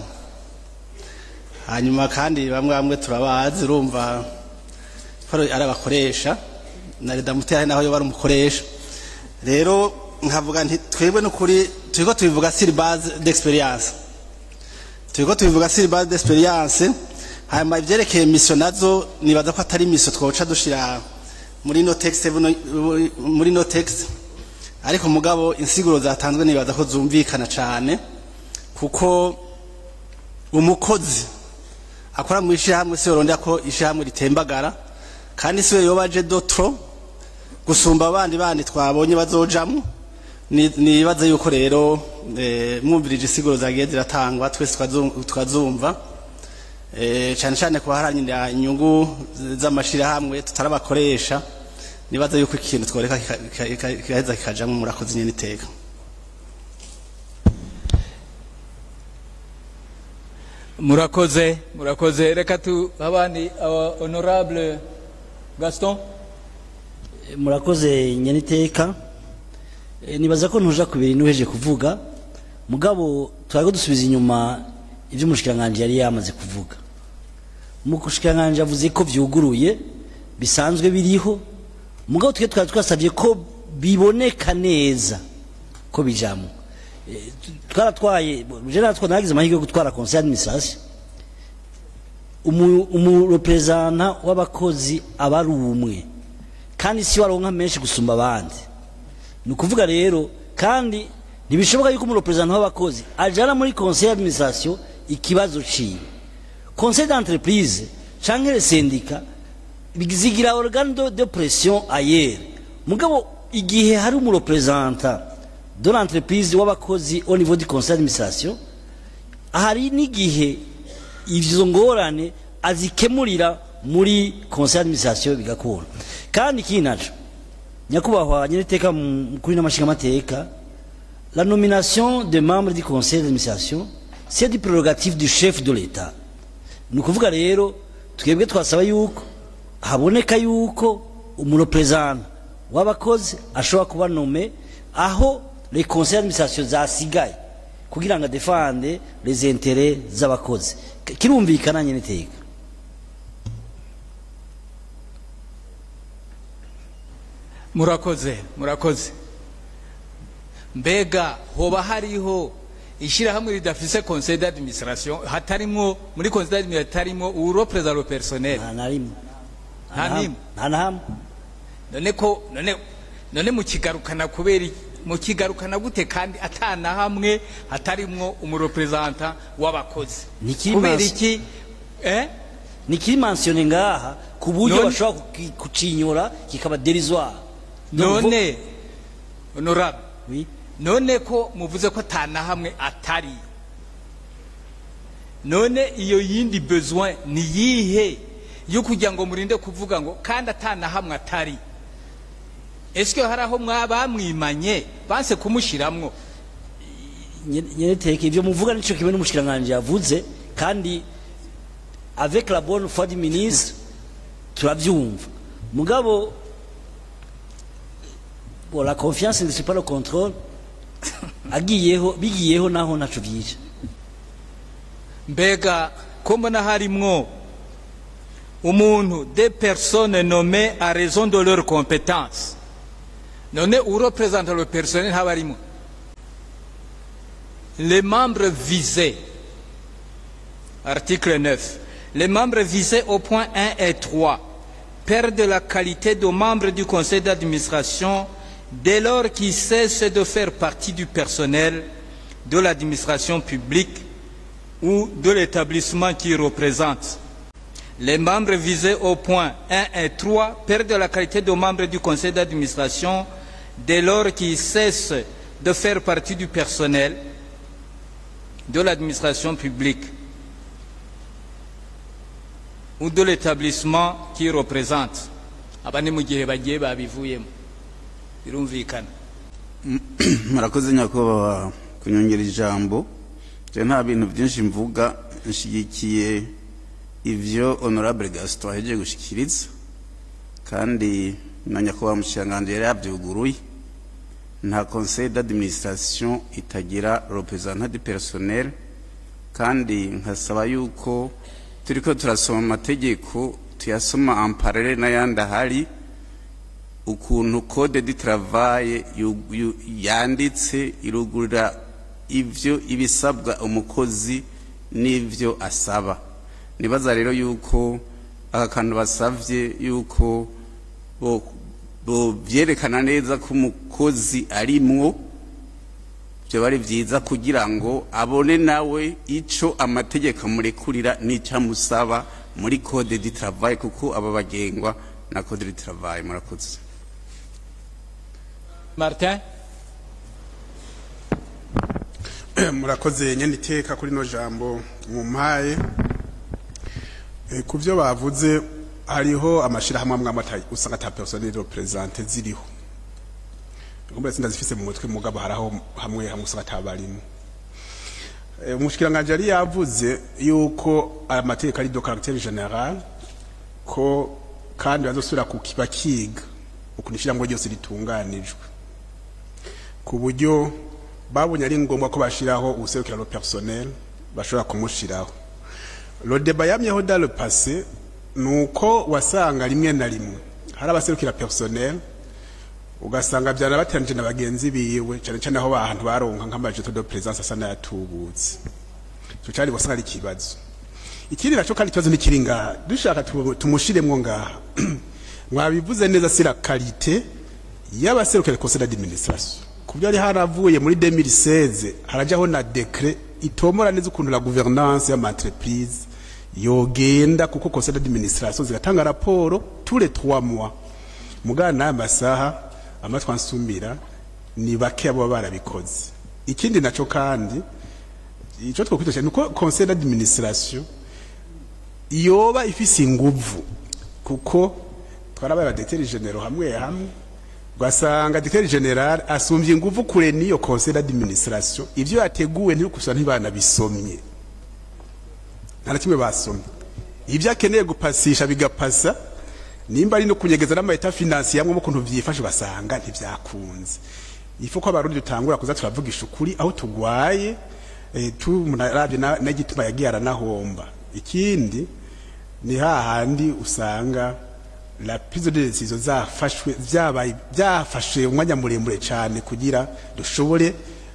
hanyuma kandi bamwe bamwe turabazi urumva ko ari abakoresha na reda mutera naho yo bari umukoresha rero nkavuga nti twebwe n'ukuri turiko tubivuga sur base d'experience turiko tubivuga sur base d'experience hanyuma ivyerekeye mission nazo nibaza ko atari mission twoca dushira muri no text buno- muri no text ariko mugabo insiguro zatanzwe nibaza ko zumvikana cane kuko umukozi akora mu ishyirahamwe si yorondera ko ishyirahamwe ritembagara kandi si we yoba aje dotro gusumba abandi bandi twabonye bazojamwo Ni- nibaze yuko rero eh, mwumvirije isiguro zagiye ziratangwa twese twazu- twazumva Eh, cyane cyane ku baharanira inyungu z- z'amashyirahamwe tutarabakoresha nibaze yuko ikintu tworeka kika- kika- kika- kigaheza kikajamwo murakoze nyene iteka murakoze murakoze reka tu abandi aba honorable gaston murakoze nyeniteka Eh, nibaza ko ntuja ku bintu uheje kuvuga mugabo twariko dusubiza inyuma ivyo umushikiranganji yari yamaze kuvuga umushikiranganji avuze ko vyuguruye bisanzwe biriho mugabo twe twari twasabye ko biboneka neza ko bijamwo Eh, twaratwaye je natwe nagize amahirwe yo gutwara conseil d'administration umu- umurepresenta w'abakozi aba ari umwe kandi si waronka menshi gusumba abandi ni ukuvuga rero kandi ntibishoboka yuko umurepresenta w'abakozi ajana muri conseil d'administration ikibazo ciwe conseil d'entreprise canke le syndicat zigira organe de, de pression ailleurs mugabo igihe hari umurepresenta de l'entreprise w'abakozi au niveau du conseil d'administration hari n'igihe izo ngorane azikemurira muri conseil d'administration bigakura kandi ikindi naco nyakubahwa nyiriteka kuri n'amashingamateka la nomination des membres du conseil d'administration c'est du prérogative du chef de l'état ni ukuvuga rero twebwe twasaba yuko haboneka yuko umurepresenta w'abakozi ashobora kuba nome aho les conseils d'administration zasigaye kugira ngo adefande les intérêts z'abakozi K- kirumvikana nyene iteka murakoze murakoze mbega hoba hariho ishyirahamwe ridafise conseil d'administration hatarimwo muri conseil d'administration hatarimo uwurepresenta le personnel nta na rimwe Nta n'imwe? nta na hamwe none ko none none mukigarukana kubera i- mukigarukana gute kandi atana hamwe hatarimwo umurepresenta w'abakozi Nikiri kubera mas- iki eh nikiri mansione ngaha ku buryo None- bashobora kuki- kucinyura kikaba derisoire none honorable Oui. none ko muvuze ko atana hamwe atari none iyo yindi besoin ni yihe yo kugira ngo murinde kuvuga ngo kandi atana hamwe atari eske hari aho mwa- bamwimanye banse kumushiramwo nyereteke ivyo muvuga nico kimwe n'umushikiranganje yavuze kandi avec la bonne foi du ministre turavyumva mugabo bon la confiance ne suit pas le contrôle agiyeho bigiyeho naho ntaco vyije mbega ko mbona harimwo umuntu des personnes nommées à raison de leurs compétences none ureprésente le personnel ntaba arimwo les membres visés article 9 les membres visés au point 1 et 3 perdent la qualité de membres du conseil d'administration dès lors qu'ils cessent de faire partie du personnel de l'administration publique ou de l'établissement qui représente. Les membres visés au point 1 et 3 perdent la qualité de membres du conseil d'administration dès lors qu'ils cessent de faire partie du personnel de l'administration publique ou de l'établissement qui représente. aba ni mu gihe bagiye babivuyemo birumvikana murakoze nyakubahwa kunyongera ijambo je nta bintu byinshi mvuga nshigikiye ivyo honorable gaston ahejeje gushikiriza kandi na nyakubahwa mushikiranganji yari yavyuguruye nta conseil d'administration itagira representant du personnel kandi nkasaba yuko turiko turasoma amategeko tuyasoma en parallele n'ayandi ahari ukuntu code du travail yu- yu- yanditse irugurira ivyo ibisabwa umukozi n'ivyo asaba nibaza rero yuko aka kantu basavye yuko bo bo vyerekana neza ko umukozi arimwo byo bari vyiza kugira ngo abone nawe ico amategeko amurekurira n'ico amusaba muri code du travail kuko aba bagengwa na code du travail murakoze martin murakoze nyene iteka kuri no jambo mumpaye Eh, ku byo bavuze hariho amashirahamwe amwe amwe ata- usanga ata personnel represente ziriho ngombe sinda zifise mu mutwe mugabo haraho hamwe hamwe usanga atabarimo Eh, umushikiranganje yari yavuze yuko amategeko ari do caractère général ko kandi bazosubira kukiba kiga ukuntu ishyirahamwe ryose ritunganijwe ku buryo babonye ari ngombwa ko bashiraho ubuserukira le personnel bashobora kumushiraho le débat yamyeho dans le passé nuko wasanga rimwe na rimwe hari abaserukira personnel ugasanga byana bateranije na bagenzi biwe cyane cyane aho bahantu baronka nk'amajeto de présence asa n'ayatubutse ico cari wasanga ari ikibazo ikindi naco kandi ikibazo ntikiri ngaha dushaka tu- tumushiremwo ngaha mwabivuze neza si la qualité y'abaserukira conseil d'administration ku byo yari haravuye muri 2016 harajaho na decret itomora neza ukuntu la gouvernance y'amaentreprise yogenda kuko conseil d'administration zigatanga raporo tous les trois mois mugana n'aya masaha amatwi ansumira ni bake abo baba barabikoze ikindi naco kandi ico twokwitosha ni uko conseil d'administration yoba ifise inguvu kuko twarabaye abadeteri genero hamwe hamwe ugasanga deteri general asumbye inguvu kure n'iyo conseil d'administration ivyo yateguwe ntibikusa ntibanabisomye nta na kimwe basomye ibyo akeneye gupasisha bigapasa nimba ari no kunyegeza n'amayeta finansiye amwe mu kuntu vyifashe basanga ntivyakunze ifu ko abarundi dutangura kuza turavugisha ukuri aho tugwaye eh, turavye na- n'igituma yagiye aranahomba ikindi ni hahandi usanga la prise de décision zafashwe vyabaye byafashe umwanya muremure cyane kugira dushobore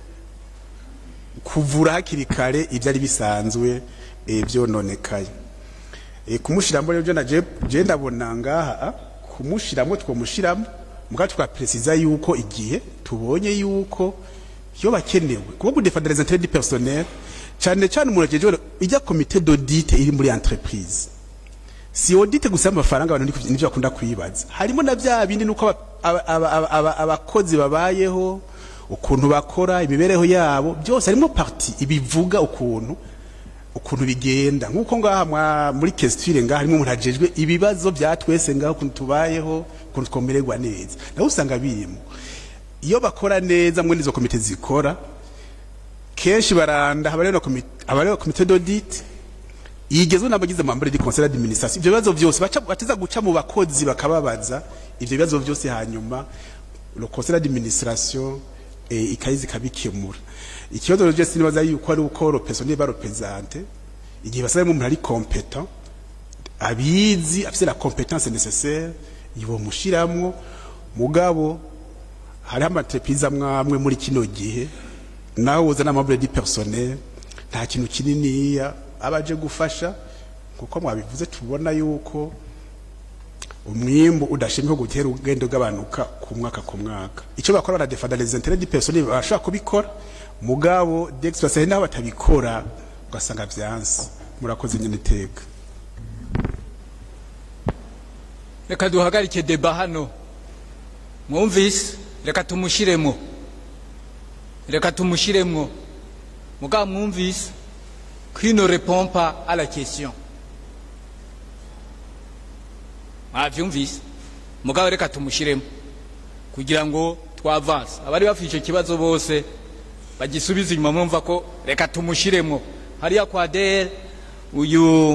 kuvura hakiri kare ibyari bisanzwe eh, vyononekaye e, kumushiramo rero je naje je ndabona ngaha ah, kumushiramo twomushiramo mugabo tukapresiza yuko igihe tubonye yuko iyo bakenewe kuba gudefendre les intérêts du personnel cyane cyane umuntu ajeje ijya komite d'audit iri muri entreprise si audit gusa amafaranga abantu niko- nivyo bakunda kwibaza harimo na bya bindi nuko aba- aba- aba- aba- abakozi babayeho ukuntu bakora imibereho yabo byose harimo parti ibivuga ukuntu ukuntu bigenda nk'uko ngaha mwa- muri kesitire ngaha harimo umuntu ajejwe ibibazo bya twese ngaho ukuntu tubayeho ukuntu twomererwa neza nawe usanga birimo iyo bakora neza muri izo komite zikora kenshi baranda haba rero komite haba rero komite d'audit yigezwe n'abagize membre du conseil d'administration ibyo bibazo byose baca bateza guca mu bakozi bakababaza ibyo bibazo byose hanyuma le conseil d'administration eh, ikayizi kabikemura ikibazo rero cyose nibaza yuko ari uko le personnel ba représente igihe basaba umuntu ari competent abizi afite la compétence nécessaire ibo mushiramwo mugabo hariho amatreprise amwe amwe muri kino gihe nawe uzana amabure di personnel nta kintu kininiya aba aje gufasha kuko mwabivuze tubona yuko umwimbu udashimwe gutera ugenda ugabanuka ku mwaka ku mwaka icyo bakora baradefanda les intérêts du personnel bashaka kubikora mugabo d'expérience naho batabikora ugasanga vyanse murakoze nyene iteka reka duhagarike deba hano mwumvise reka tumushiremo reka tumushiremo mugabo mwumvise qui ne répond pas à la question mwavyumvise mugabo reka tumushiremo kugira ngo twavanse abari bafite icyo kibazo bose bagisubize inyuma mwumva ko reka tumushiremo hariya kwa dere uyu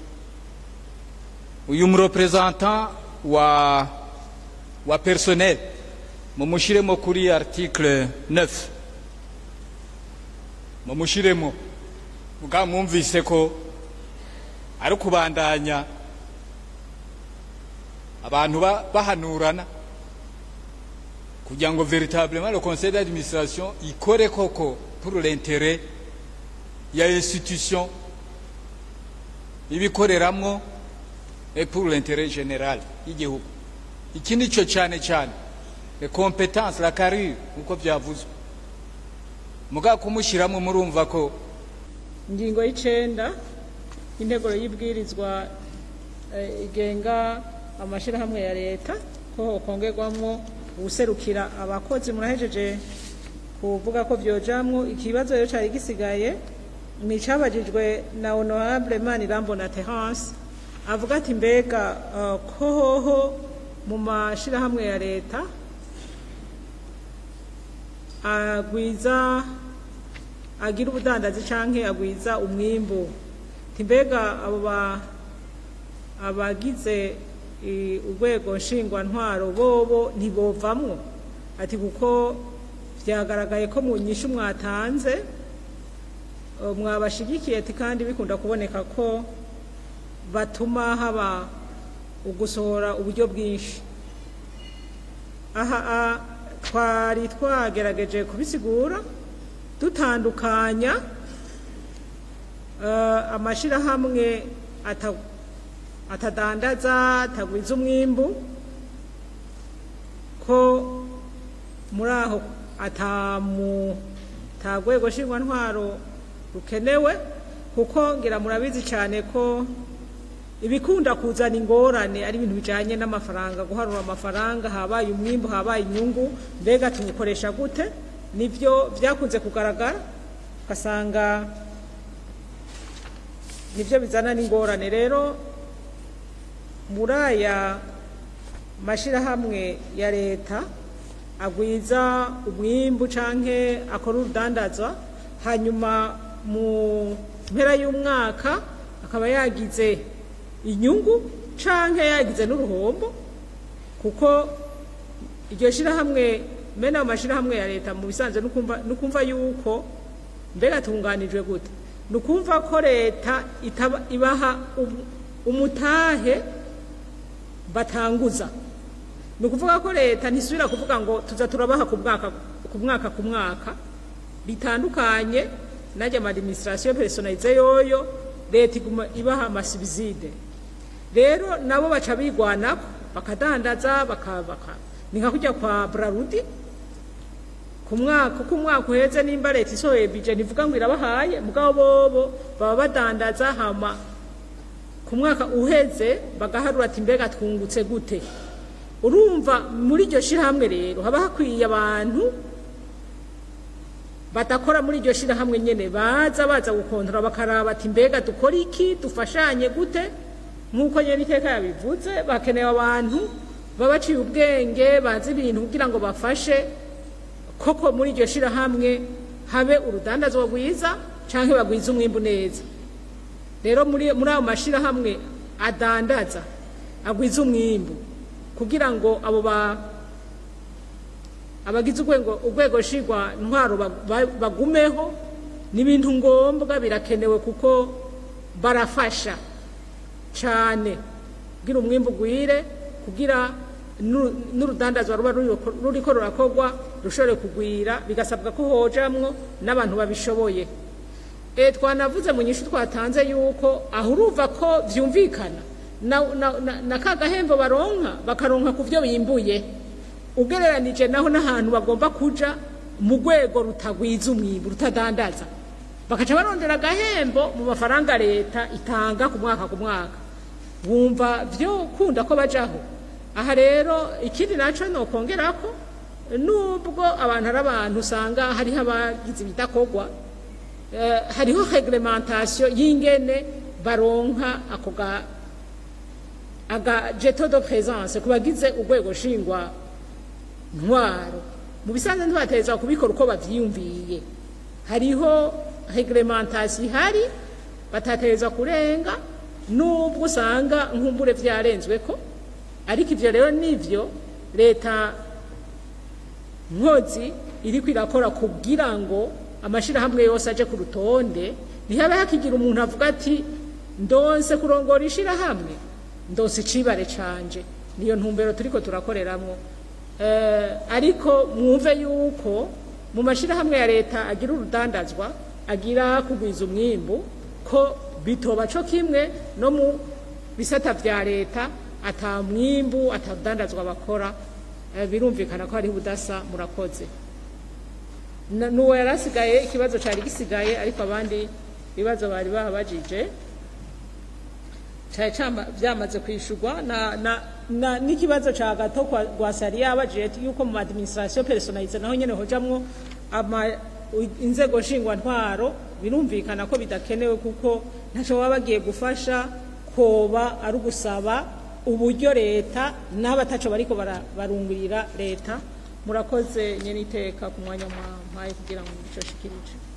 uyu murepresentant wa wa personnel mumushiremo kuri article 9 mumushiremo muga mwumvise ko ari kubandanya abantu ba- bahanurana kugira ngo véritablement le conseil d'administration ikore koko pour l'intérêt ya institution ibikoreramwo et pour l'intérêt général y'igihugu iki ni cyo cyane cyane les compétences la carrure nkuko byavuzwe mugabo kumushyiramo murumva ko ingingo y'icenda y'integuro y'ibwirizwa eh, igenga amashyirahamwe ya leta ko hokongerwamwo uwuserukira abakozi murahejeje kuvuga ko vyojamwo ikibazo rero cari gisigaye ni icabajijwe na honorable manirambona terence avuga ati mbega eh, ko hoho mu mashyirahamwe ya leta agwiza agira ubudandazi canke agwiza umwimbu Ati mbega abo ba abagize eh, urwego nshingwantwaro bobo ntibovamwo ati kuko vyagaragaye ko mu nyishu mwatanze eh, mwabashigikiye ati kandi bikunda kuboneka ko batuma haba ugusohora uburyo bwinshi aha a- twari twagerageje kubisigura dutandukanya eh, amashirahamwe ata- atadandaza atagwiza umwimbu ko muri aho atamu tagwego nshingwantwaro rukenewe kuko ngira murabizi cyane ko ibikunda kuzana ingorane ari ibintu bijanye n'amafaranga guharura amafaranga habaye umwimbu habaye inyungu mbega tuwukoresha gute nivyo vyakunze kugaragara ugasanga nivyo bizana n'ingorane rero muri aya mashirahamwe ya leta agwiza umwimbu canke akora urudandazwa hanyuma mu mpera y'umwaka akaba yagize inyungu canke yagize n'uruhombo kuko iryo shirahamwe mena mu mashirahamwe ya leta mu bisanzwe nukumva nukumva yuko mbega tunganijwe gute nukumva ko leta itaba ibaha um- umutahe batanguza ni ukuvuga ko leta ntisubira kuvuga ngo tuza turabaha ku mwaka ku mwaka ku mwaka bitandukanye najya ama administration personnalize yoyo leta iguma ibaha amasibizide rero nabo baca bigwanako bakadandaza baka- baka- ni nka kujya kwa brarudi ku mwaka uko umwaka uheze nimba leta isohoye bije ntivuga ngo irabahaye mugabo bobo baba badandaza hama ku mwaka uheze bagaharura ati mbega twungutse gute urumva muri iryo shyirahamwe rero haba hakwiye abantu badakora muri iryo shyirahamwe nyine baza baza gukontora bakaraba ati mbega dukora iki dufashanye gute nk'uko nyine iteka yabivuze bakeneye abantu baba baciye ubwenge bazi ibintu kugira ngo bafashe koko muri iryo shyirahamwe habe urudandazwa rwiza cyangwa bagwize umwimbu neza rero muri muri ayo mashyirahamwe adandaza agwiza umwimbu kugira ngo abo ba abagize urwego urwego nshingwa ntwaro ba- ba- bagumeho n'ibintu ngombwa birakenewe kuko barafasha cyane kugira umwimbu ugwire kugira n'uru- n'urudandazwa ruba ruriko- ruriko rurakorwa rushobore kugwira bigasabwa ko hojamwo n'abantu babishoboye e twanavuze mu nyishu twatanze yuko aho uruva ko vyumvikana na, na, na, na ka gahembo baronka bakaronka ku vyo bimbuye ugereranije naho n'ahantu bagomba kuja mu rwego rutagwiza umwimbu rutadandaza bakaca barondera agahembo mu mafaranga leta itanga ku mwaka ku mwaka wumva vyo kunda ko bajaho aha rero ikindi naco nokongerako nubwo abantu ari abantu usanga hariho abagize ibidakorwa eh, hariho reglementation y'ingene baronka ako ga aga jeto de présence ku bagize urwego nshingwa ntwaro mu bisanzwe ntibategerezwa kubikora uko bavyiyumviye hariho reglementation ihari batategerezwa kurenga nubwo usanga nkumbure vyarenzweko ariko ivyo rero nivyo leta nkozi iriko irakora kugira ngo amashirahamwe yose aje ku rutonde ntihabe hakigira umuntu avuga ati ndonse kurongora ishirahamwe ndonse icibare canje niyo ntumbero turiko turakoreramwo eh, ariko mwumve yuko mu mashirahamwe ya leta agira urudandazwa agira kugwiza umwimbu ko bitoba co kimwe no mu bisata vya leta ata mwimbu ata rudandazwa bakora eh, birumvikana ko hariho ubudasa murakoze Na- n'uwo yari asigaye ikibazo cari gisigaye ariko abandi ibibazo bari bahabajije cari cama- vyamaze kwishurwa na, na, na, n'ikibazo ca gato kwa gwasari yabajije ati yuko mu administration personalize naho nyene hojamwo ama u- inzego nshingwantwaro birumvikana ko bidakenewe kuko ntaco baba bagiye gufasha koba ari ugusaba uburyo leta n'abataco bariko bara- barungurira leta murakoze nyene iteka ku mwanya mwampaye kugira ngo nico shikirije